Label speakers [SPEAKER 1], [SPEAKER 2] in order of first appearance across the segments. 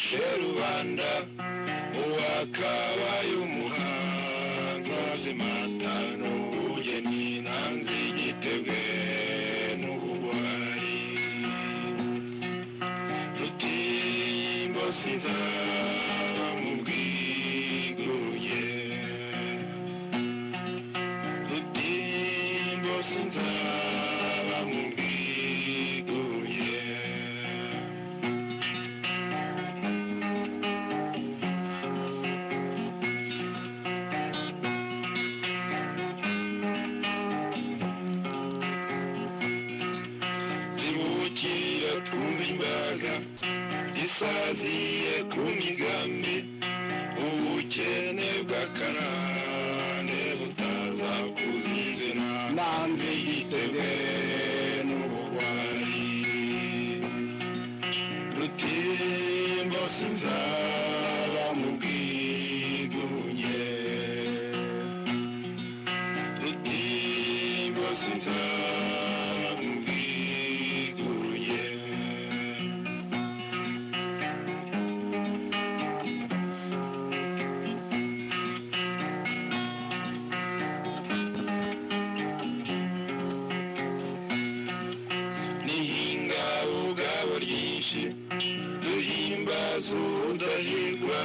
[SPEAKER 1] se rubanda uwakabaye umuhanzi wazimatana ubugeni ntanzi igitebwe n'ubugwari rutimbo sinzaba mu bwigunge rutimbo sinzaba mu bwigunge zibukira twumva imbaga isaziye ku migambi ubukene bw'akarande butaza kuzizina nanze igitebe n'ubugwari rutimbo sinzaba mu bwigunge rutimbo sinzaba mu bwigunge nihinga ubwabo ryinshi duhimbaza ubudahirwa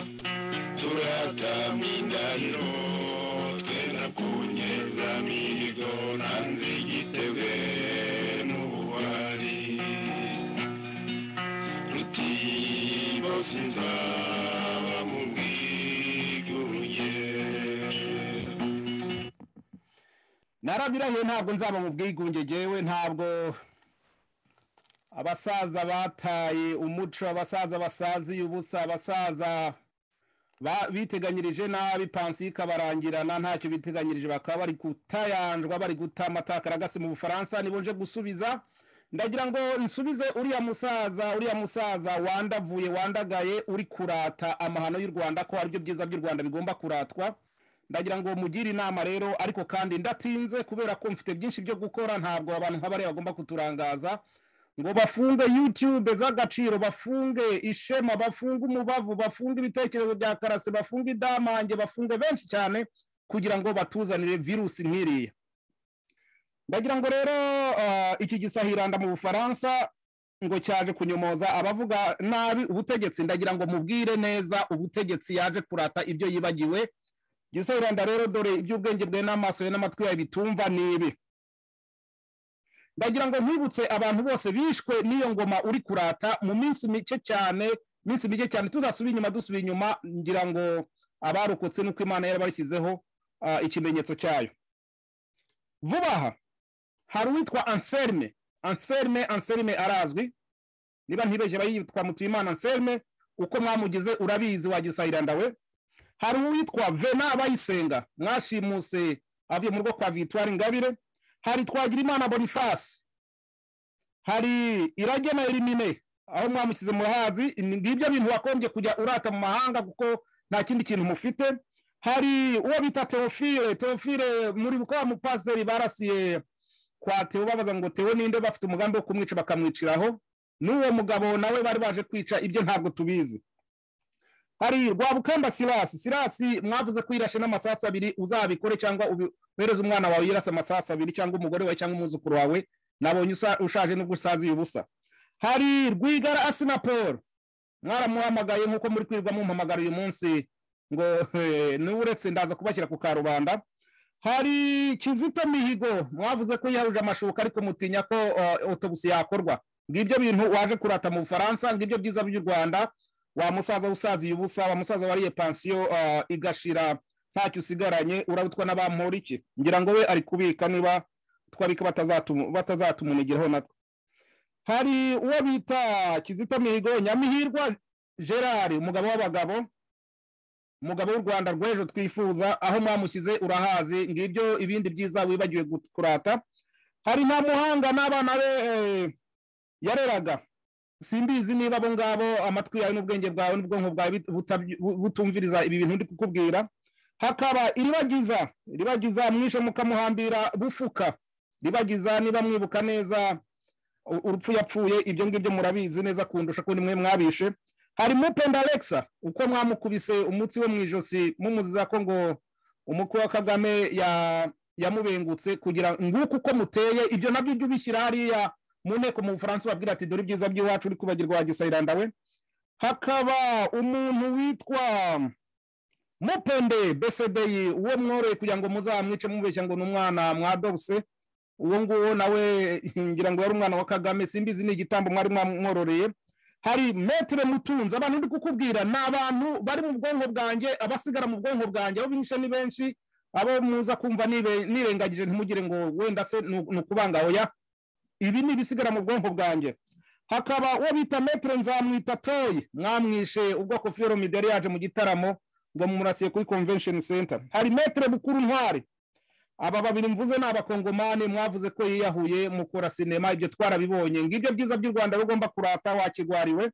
[SPEAKER 1] turatama indahiro twe nakunyeza mihigo nanze igitebe n'ubuwari rutibo sinzaba mu bwigunge
[SPEAKER 2] narabirahiye ntabwo nzaba mu bwigunge ngewe ntabwo abasaza bataye umuco abasaza basanziye ubusa abasaza ba- biteganyirije nabi pansiyo ikabarangirana ntacyo biteganyirije bakaba bari gutayanjwa bari guta amatakaragasi mu bufaransa nibonje gusubiza ndagira ngo nsubize uriya musaza uriya musaza wandavuye wandagaye uri kurata amahano y'u rwanda ko aribyo byiza by'u rwanda bigomba kuratwa ndagira ngo mugire inama rero ariko kandi ndatinze kubera ko mfite byinshi byo gukora ntabwo abantu nk'abariya bagomba kuturangaza ngo bafunge youtube z'agaciro bafunge ishema bafunge umubavu bafunge ibitekerezo bya karase bafunge idamange bafunge benshi cyane kugira ngo batuzanire virusi nk'iriya ndagira ngo rero ah, iki gisahiranda mu bufaransa ngo cyaje kunyomoza abavuga nabi ubutegetsi ndagira ngo mubwire neza ubutegetsi yaje kurata ibyo yibagiwe gisahiranda rero dore iby'ubwenge bwe n'amaso ye n'amatwi yawe bitumva ni ibi ndagira ngo nkwibutse abantu bose bishwe n'iyo ngoma uri kurata mu minsi mike cyane minsi mike cyane tuzasubira inyuma dusubira inyuma ngira ngo abarokotse nuko imana yari yabashyizeho ah, ikimenyetso cyayo vuba aha hari uwitwa anselme anselme anselme arazwi niba ntibeshye bayitwa mutuyimana anselme uko mwamugize urabizi wagisahiranda we hari uwitwa vena abayisenga mwashimuse avuye mu rugo kwa victoire ingabire hari twagirimana boniface hari irage na elimine aho mwamushyize murahazi ni- ngibyo bintu wakombye kujya urata mu mahanga kuko nta kindi kintu mufite hari uwo bita teofile teofile muri ko mupasiteri barasiye kwa teo babaza ngo teo ninde bafite umugambi wo kumwica bakamwiciraho n'uwo mugabo nawe bari baje kwica ibyo ntabwo tubizi hari rwabukamba sirasi sirasi mwavuze ko yirashe n'amasasu abiri uzabikore cyangwa ubereze umwana wawe yirase amasasu abiri cyangwa umugore wawe cyangwa umwuzukuru wawe nabonye usa- ushaje n'ubwo usaziye ubusa hari rwigara asina paul mwaramuhamagaye nk'uko muri kwirwa mumpamagara uyu munsi ngo n'uretse ndaza kubashyira ku karubanda hari kizito mihigo mwavuze ko yihahuje amashuka ariko mutinya ko uh, otobusi yakorwa ngibyo bintu waje kurata mu bufaransa ngibyo byiza by'u rwanda wa musaza usaziye ubusa wa musaza wariye pansiyo ah, igashira ntacyo usigaranye urabutwa n'abamporiki ngira ngo we ari kubika niba twabika batazatumu- batazatumunigiraho natwe hari uwo bita kizito mihigo nyamihirwa gerard umugabo w'abagabo umugabo w'u rwanda rw'ejo twifuza aho mwamushyize urahazi ngibyo ibindi byiza wibagiwe gut- kurata hari nta muhanga n'abana be eh, yareraga simbizi niba abo ngabo amatwi yawe n'ubwenge bwawe n'ubwonko bwawe bit- butabyi- bu- butumviriza ibi bintu ndi kukubwira hakaba iribagiza iribagiza mwishe mukamuhambira bufuka ribagiza niba mwibuka neza u- urupfu yapfuye ibyo ngibyo murabizi neza kundusha ko nimwe mwabishe hari mupenda alexa uko mwamukubise umutsi we mu ijosi mumuziza ko ngo umukuru wa kagame ya- yamubengutse kugira nguko uko muteye ibyo nabyo ujye ubishyira hariya mu nteko mu bufaransa ubabwira ati dore ibyiza by'iwacu uri kubagirwa wa gisayiranda we hakaba umuntu witwa mupende besedeyi uwo mworoye kugira ngo muzamwice mubeshya ngo ni umwana mwadobuse uwo nguwo nawe ngira ngo yari umwana wa kagame simbizi ni igitambo mwari mwamwororeye hari metere mutunze abantu ndi kukubwira ni abantu bari mu bwonko bwanjye abasigara mu bwonko bwanjye abo bihishe ni benshi abo muza kumva nibe- nirengagije ntimugire ngo wenda se ni ni ukubanga oya ibi ni ibisigara mu bwonko bwanjye hakaba uwo bita metere nzamwita toyi mwamwishe ubwoko fiyoro mideri yaje mu gitaramo ngo mumurasiye kuri convention center hari metere bukuru ntwari aba babiri mvuze ni abakongomani mwavuze ko yiyahuye mukora sinema ibyo twarabibonye ngibyo byiza by'u rwanda bigomba kurata wakigwariwe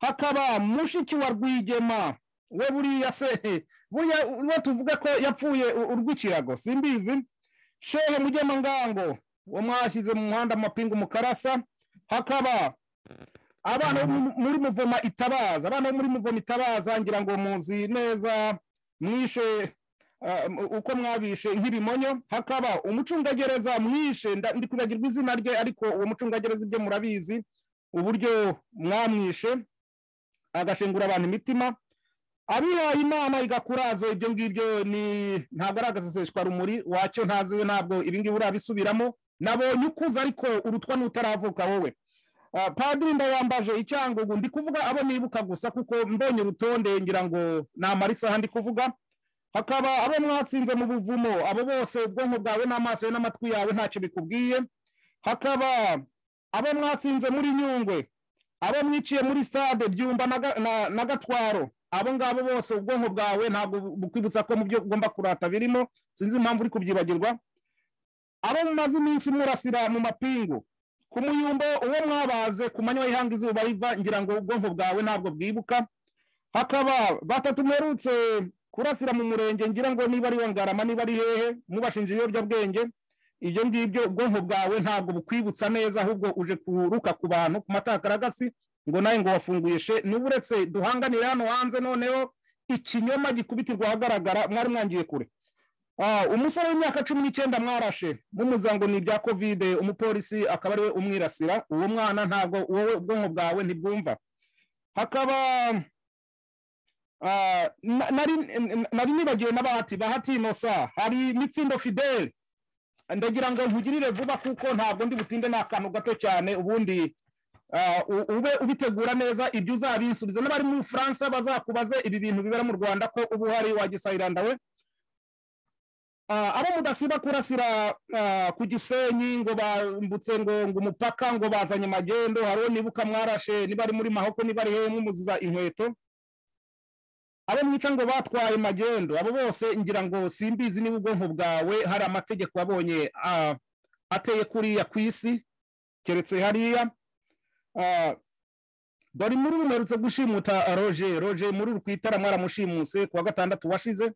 [SPEAKER 2] hakaba mushiki wa rwigema we buriya se buriya uwo tuvuga ko yapfuye u- urw'ikirago simbizi shehe mugema ngango uwo mwashyize mu muhanda mu mapingu mu karasa hakaba abana bo mu- muri muvoma itabaza abana bo muri muvoma itabaza ngira ngo muzi neza mwishe ah, mu- uko mwabishe nk'ibimonyo hakaba umucungagereza mwishe nda- ndi kwibagirwa izina rye ariko uwo mucungagereza ibyo murabizi uburyo mwamwishe agashengura abantu imitima abihaye imana igakurazo ibyo ngibyo ni ntabwo ari agaseseshwa rumuri wacyo ntazi we ntabwo ibi ngibi urabisubiramo nabonye ukuza ariko urutwa n'utaravuka wowe Ah, padiri ndayambaje icyangugu ndi kuvuga abo nibuka gusa kuko mbonye urutonde ngira ngo namara isaha ndi kuvuga hakaba abo mwatsinze mu buvumo abo bose ubwonko bwawe n'amaso yawe n'amatwi yawe ntacyo bikubwiye hakaba abo mwatsinze muri nyungwe abo mwiciye muri stade byumba na Ga- na- na gatwaro abo ngabo bose ubwonko bwawe ntabwo bukwibutsa ko mu byo ugomba kurata birimo sinzi impamvu uri kubyibagirwa abo mumaze iminsi murasira mu mapingu ku muyumbo uwo mwabaze ku manywa y'ihanga izuba riva ngira ngo ubwonko bwawe ntabwo bwibuka hakaba batatu mwerutse kurasira mu murenge ngira ngo niba ari wa ngarama niba ari hehe mubashinja ibiyobyabwenge ibyo ngibyo ubwonko bwawe ntabwo bukwibutsa neza ahubwo uje kuruka ku bantu ku matakaragasi ngo nawe ngo wafunguye she n'ubu uretse duhanganire hano hanze noneho ikinyoma gikubitirwa ahagaragara mwari mwangiye kure Ah, umusore w'imyaka cumi n'icyenda mwarashe mumuza ngo ni ibya kovide umupolisi akaba ariwe umwirasira uwo mwana ntabwo wowe ubwonko bwawe ntibwumva hakaba ah, na- nari nari nibagiwe na bahati bahati inosa hari mitsindo fidele ndagira ngo nkugirire vuba kuko ntabwo ndi butinde ni akantu gato cyane ubundi ah, u- ube ubitegura neza ibyo uzabinsubiza n'abari mu bufaransa bazakubaze ibi bintu bibera mu rwanda ko uba uhari wagisayiranda we Ah, abo mudasiba kurasira ah, ku gisenyi ngo bambutse ngo ngo umupaka ngo bazanye magendo hariho nibuka mwarashe niba ari muri mahoko niba ari hehe mumuziza inkweto abo mwica ngo batwaye magendo abo bose ngira ngo simbizi niba ubwonko bwawe hari amategeko wabonye ah, ateye kuriya ku isi keretse hariya Ah, dore muri rumerutse gushimuta ah, roger roger muri rukwitara mwaramushimuse ku wa gatandatu washize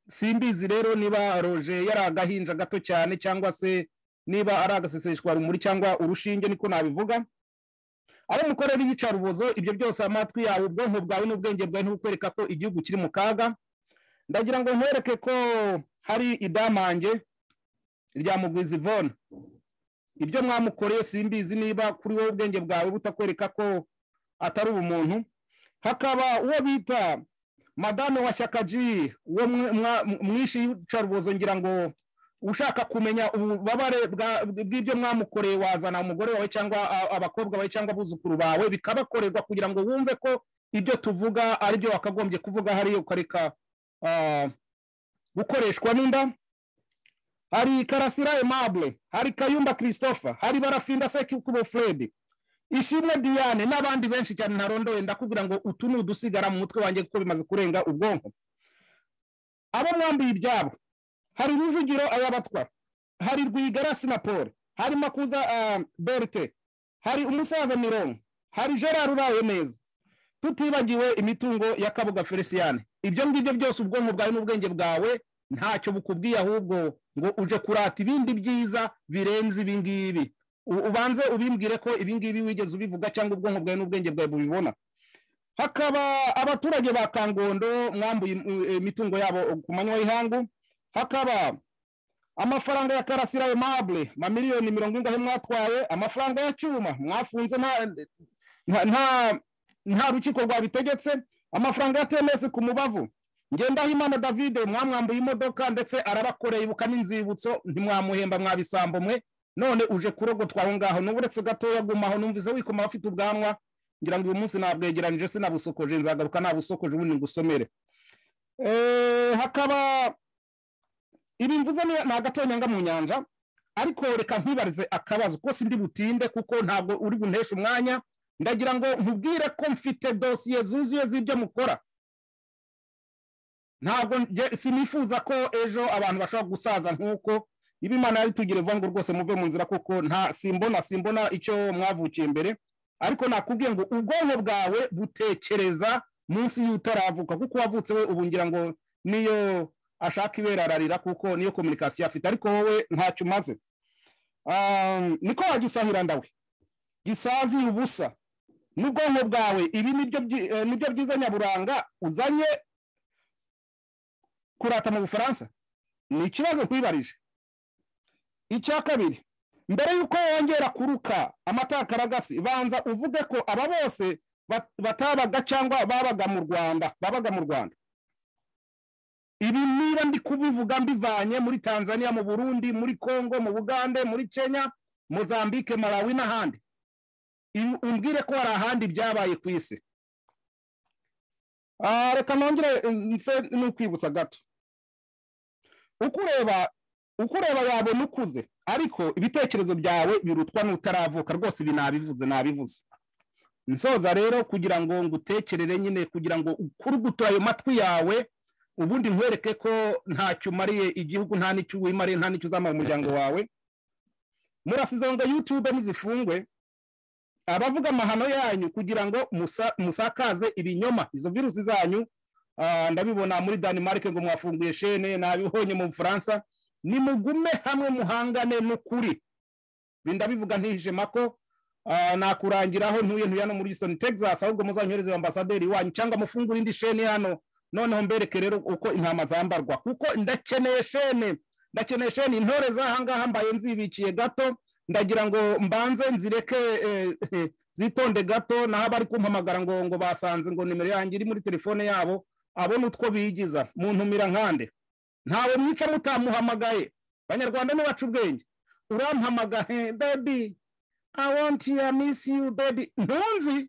[SPEAKER 2] simbizi rero niba roje yari agahinja gato cyane cyangwa se niba ari agaseseshwa rumuri cyangwa urushinge niko nabivuga abo mukorera iyicarubozo ibyo byose amatwi yawe ubwonko bwawe n'ubwenge bwawe ntibukwereka ko igihugu kiri mu kaga ndagira ngo nkwereke ko hari idamange rya mugwizi vone ibyo mwamukoreye simbizi niba kuri wowe ubwenge bwawe butakwereka ko atari ubumuntu hakaba uwo bita madame wa shyaka ji uwo mwe- mwa- mwishi y'icarubozo ngira ngo ushaka kumenya ububabare bwa- bw'ibyo mwamukoreye wazana umugore wawe cyangwa a- abakobwa bawe cyangwa abuzukuru bawe bikabakorerwa kugira ngo wumve ko ibyo tuvuga ari byo wakagombye kuvuga hariya ukareka ah, gukoreshwa n'inda hari karasira aimable hari kayumba christopher hari barafinda sekubo fredi ishimwe diane n'abandi benshi cyane ntarondoye ndakubwira ngo utu ni udusigara mu mutwe wanjye kuko bimaze kurenga ubwonko abo mwambuye ibyabo hari rujugiro ayabatwa hari rwigara sinapole hari makuza ah, berite hari umusaza mirongo hari gerard uraye neza tutibagiwe imitungo ya kabuga feliciyane ibyo ngibyo byose ubwonko bwawe n'ubwenge bwawe ntacyo bukubwiye ahubwo ngo uje kurata ibindi byiza birenze ibi ngibi U- ubanze ubimbwire ko ibi ngibi wigeze ubivuga cyangwa ubwonko bwawe n'ubwenge bwawe bubibona hakaba abaturage ba kangondo mwambuye im- imitungo yabo ku manywa y'ihangu hakaba amafaranga ya karasira ayo mabure mamiliyoni mirongo ingahe mwatwaye amafaranga ya cyuma mwafunze nta nta- nta nta rukiko rwabitegetse amafaranga ya tenesi ku mubavu ngendahimana davide mwamwambuye imodoka ndetse arabakoreye ibuka n'inzibutso ntimwamuhemba mwabisambo mwe none uje kurogotwa aho ngaho n'uburetse gatoya gumaho numvise wikoma abafite ubwanwa ngira ngo uyu munsi nabwegeranije sinabusokoje nzagaruka nabusokoje ubundi ngusomere Eh, hakaba ibi mvuze ni ni agatonyanga mu nyanja ariko reka ntibarize akabazo kuko sindi butinde kuko ntabwo uri bunteshe umwanya ndagira ngo nkubwire ko mfite dosiye zuzuye z'ibyo mukora ntabwo njye- sinifuza ko ejo abantu bashobora gusaza nk'uko ibi imana yabitugire vuba ngo rwose muve mu nzira kuko nta simbona simbona icyo mwavukiye mbere ariko nakubwiye ngo ubwonko bwawe butekereza munsi y'utaravuka kuko wavutse we ubu ngira ngo niyo ashaka ibera ararira kuko niyo kominikasiyo afite ariko wowe ntacyo umaze Ah, niko wagisahira ndawe gisaziye ubusa n'ubwonko bwawe ibi nibyo byi- eh, nibyo byiza nyaburanga uzanye kurata mu bufaransa ni ikibazo nkwibarije icya kabiri mbere y'uko wongera kuruka amatakaragasi banza uvuge ko aba bose bat- batabaga cyangwa babaga mu rwanda babaga mu rwanda ibi niba ndi kubivuga mbivanye muri tanzania mu burundi muri congo mu bugande muri kenya mozambique malawi n'ahandi ibi- umbwire ko hari ahandi byabaye ku isi Ah, reka nongere mm, nse n'ukwibutsa gato uko ureba uko ureba yabona ukuze ariko ibitekerezo byawe birutwa n'utaravuka rwose ibi nabivuze nabivuze nsoza rero kugira ngo ngutekerere nyine kugira ngo ukurugutore ayo matwi yawe ubundi nkwereke ko ntacyo umariye igihugu nta n'icyo wimariye nta n'icyo uzamara umuryango wawe murasize ngo yutube ntizifungwe abavuga amahano yanyu kugira ngo musa- musakaze ibinyoma izo virusi zanyu ah, ndabibona muri Denmark ngo mwafunguye shene nabibonye mu Bufaransa nimugume hamwe muhangane n'ukuri Ibi ndabivuga ntihishe mako ah, nakurangiraho ntuye ntuye hano muri Houston Texas ahubwo muzanyohereze ambasaderi wanyu cyangwa mufungure indi shene hano noneho mbereke rero uko intama zambarwa kuko ndakeneye shene ndakeneye shene intore z'ahangaha mbaye nzibikiye gato ndagira ngo mbanze nzireke eh, eh, zitonde gato naho abari kumpamagara ngo ngo basanze ngo nimero yanjye iri muri telefone yabo abona utwo bigiza mu ntumira nkande ntawe mwica mutamuhamagaye banyarwanda nibaca ubwenge urampamagaye bebi i want you i miss you baby ntunzi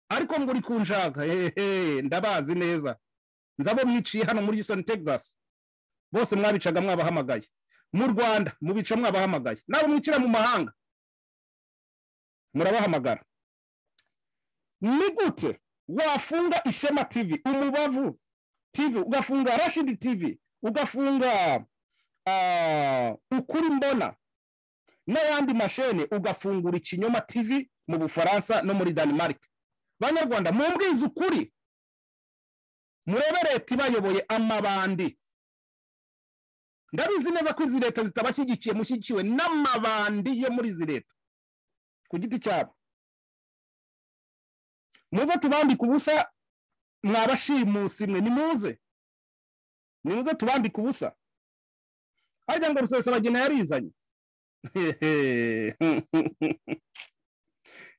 [SPEAKER 2] ariko ngo uri kunshaka hehe ndabazi neza nzabo mwiciye hano muri Houston Texas bose mwabicaga mwabahamagaye mu rwanda mubica mwabahamagaye nabo mwicira mu mahanga murabahamagara ni gute wafunga ishema tv umubavu tv ugafunga rashid tv ugafunga ah, ukuri mbona n'ayandi mashene ugafungura ikinyoma tv mu bufaransa no muri denmark banyarwanda mumbwize ukuri murebe leta ibayoboye amabandi ndabizi neza ko izi leta zitabashyigikiye mushyigikiwe n'amabandi yo muri izi leta ku giti cyabo muze tubambike ubusa mwabashimusi mwe nimuze nimuze tubambike ubusa harya ngo rusesabagina yarizanye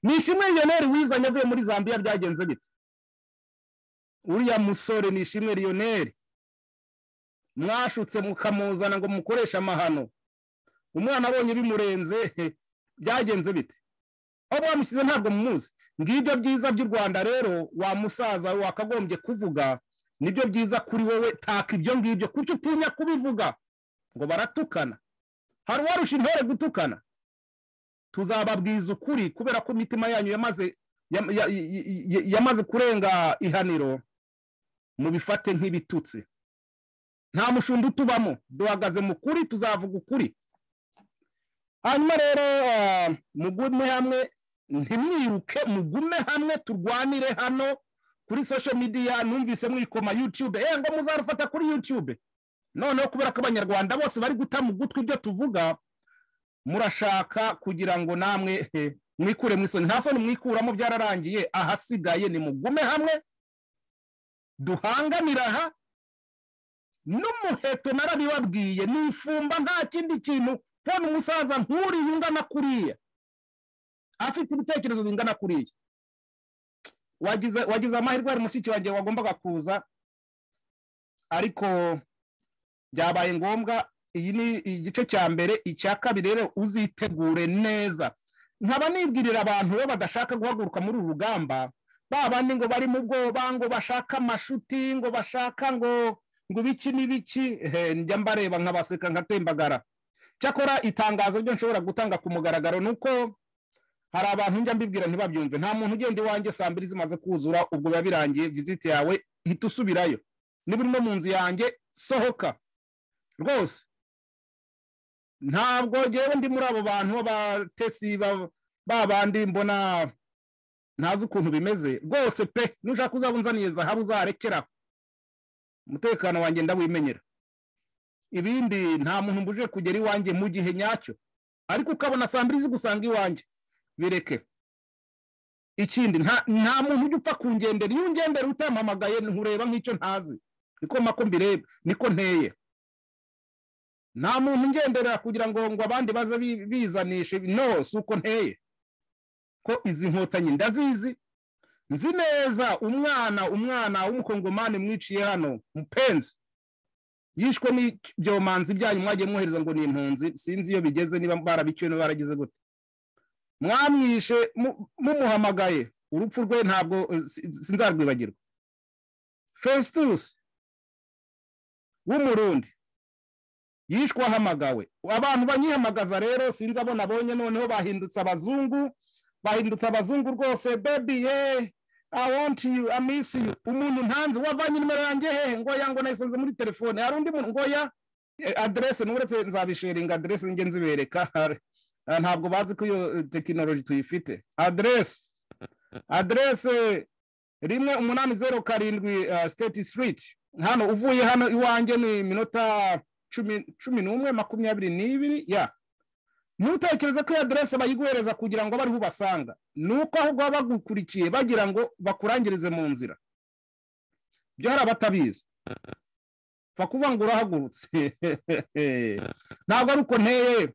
[SPEAKER 2] ni ishimwe riyoneri wizanye avuye muri zambiya byagenze bite uriya musore ni ishimwe riyoneri mwashutse mukamuzana ngo mukoreshe amahano umwana abonye bimurenze he, byagenze bite aho mwamushyize ntabwo mumuzi ngibyo byiza by'u rwanda rero wa musaza wakagombye kuvuga nibyo byiza kuri wowe taka ibyo ngibyo kuko utinya kubivuga ngo baratukana hari uwarusha intore gutukana tuzababwiza ukuri kubera ko imitima yanyu yamaze yam- ya- ya- ya- yamaze kurenga ihaniro mubifate nk'ibitutsi nta mushumba utubamo duhagaze mu kuri tuzavuga ukuri hanyuma rero ah, mugume hamwe ntimwiruke mugume hamwe turwanire hano kuri social media numvise mwikoma youtube eh ngo muzarufata kuri youtube noneho kubera ko abanyarwanda bose bari guta mu gutwi ibyo tuvuga murashaka kugira ngo namwe eh, mwikure mu isoni nta soni mwikuramo byararangiye ahasigaye nimugume hamwe duhanganire aha n'umuheto narabibabwiye ni ifumba nta kindi kintu hano umusaza nk'uriya ungana kuriya afite ibitekerezo bingana kuriya wagize wagize amahirwe hari mushiki wanjye wagombaga kuza ariko byabaye ngombwa iyi ni igice cya mbere icya kabiri rero uzitegure neza nkaba nibwirira abantu bo badashaka guhaguruka muri uru rugamba ba bandi ngo bari mu bwoba ngo bashaka amashuti ngo bashaka ngo ngo ibiki n'ibiki njya mbareba nkabaseka nkatembagara cyakora itangazo ryo nshobora gutanga ku mugaragaro ni uko hari abantu njya mbibwira ntibabyumve nta muntu ugenda iwanjye saa mbiri zimaze kuzura ubwo biba birangiye viziti yawe hita usubirayo niba urimo mu nzu yanjye sohoka rwose ntabwo ngewe ndi muri abo bantu b'abatesi bandi mbona ntazi ukuntu bimeze rwose pe nushaka uzaba unzaniye zahabu uzarekera umutekano wanjye ndawimenyera ibindi nta muntu mbuje kugera iwanjye mu gihe nyacyo ariko ukabona saa mbiri zigusanga iwanjye bireke ikindi nta muntu ujya upfa kungendera iyo ungendera utampamagaye ntureba nk'icyo ntazi niko mako mbireba niko nteye nta muntu ungendera kugira ngo ngo abandi baze bizanishe no si uko nteye ko izi nkotanyi ndazizi nzi neza umwana umwana w'umukongomani mwiciye hano mupenzi yishwe n'ibyomanzi byanyu mwagiye mwohereza ngo ni impunzi sinzi iyo bigeze niba barabiciwe niba baragize gute mwamwishe mumuhamagaye urupfu rwe ntabwo sinzarwibagirwa festus w'umurundi yishwe ahamagawe abantu banyihamagaza rero sinzi abo nabonye noneho bahindutse abazungu bahindutse abazungu rwose bebi ye awonti yu amisi yu umuntu ntanze wavanye nimero yanjye hehe ngoya ngo nayisanze muri telefone hari undi muntu ngoya aderese n'uretse nzabisheringa aderese njye nzibereka ntabwo bazi ko iyo tekinoloji tuyifite aderese aderese rimwe umunani zeru karindwi siteti siriti hano uvuye hano iwanjye ni iminota cumi n'umwe makumyabiri n'ibiri ya ntutekereze ko iyo aderese bayiguhereza kugira ngo bariho ubasanga ni uko ahubwo baba bagukurikiye bagira ngo bakurangirize mu nzira ibyo hari abatabizi pfa kuvuga ngo urahagurutse ntabwo ari uko nteye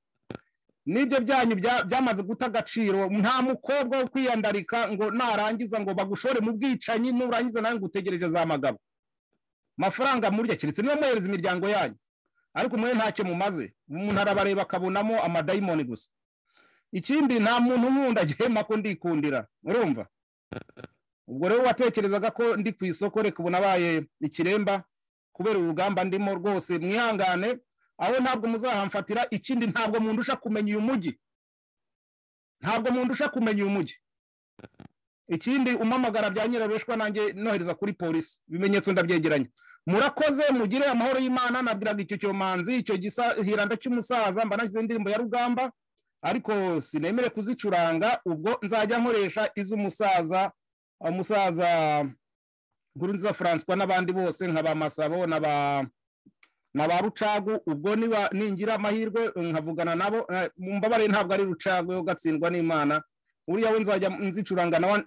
[SPEAKER 2] n'ibyo byanyu byamaze guta agaciro nta mukobwa wo kwiyandarika ngo narangiza ngo bagushore mu bwicanyi nurangiza nawe ngo utegereje za magabo amafaranga murya keretse niba mwohereza imiryango yanyu ariko mwe ntacyo mumaze umuntu arabareba akabonamo amadayimoni gusa ikindi nta muntu nkunda gihema ko ndikundira urumva ubwo rero watekerezaga ko ndi ku isoko reka ubu nabaye ikiremba kubera urugamba ndimo rwose mwihangane aho ntabwo muzahamfatira ikindi ntabwo mundusha kumenya uyu mujyi ntabwo mundusha kumenya uyu mujyi ikindi umamagara bya nyirabeshwa nanjye nohereza kuri polisi ibimenyetso ndabyegeranya murakoze mugire amahoro y'imana nabwiraga icyo cyomanzi icyo hiranda cy'umusaza mba nashyize indirimbo ya rugamba ariko sinemere kuzicuranga ubwo nzajya nkoresha iz'umusaza umusaza nkurunziza francois n'abandi bose nka ba masabo na ba na ba rucagu ubwo niba ningira amahirwe nkavugana nabo mbabare ntabwo ari rucagu yo gatsindwa n'imana uriya we nzajya nzicuranga nawe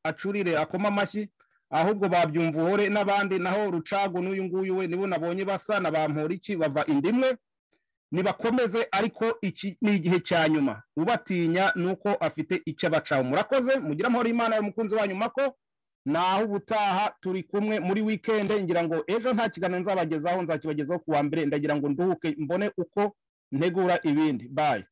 [SPEAKER 2] acurire akoma amashyi ahubwo babyumva uhore n'abandi naho rucagu n'uyu nguyu we nibo nabonye basa na ba mpuriki bava indimwe nibakomeze ariko iki ni igihe cya nyuma ubatinya ni uko afite icyo abacaho murakoze mugire amahoro imana y'umukunzi wanyu mako naho ubutaha turi kumwe muri wikende ngira ngo ejo nta kiganiro nzabagezaho nzakibagezaho ku wa mbere ndagira ngo nduhuke mbone uko ntegura ibindi bayi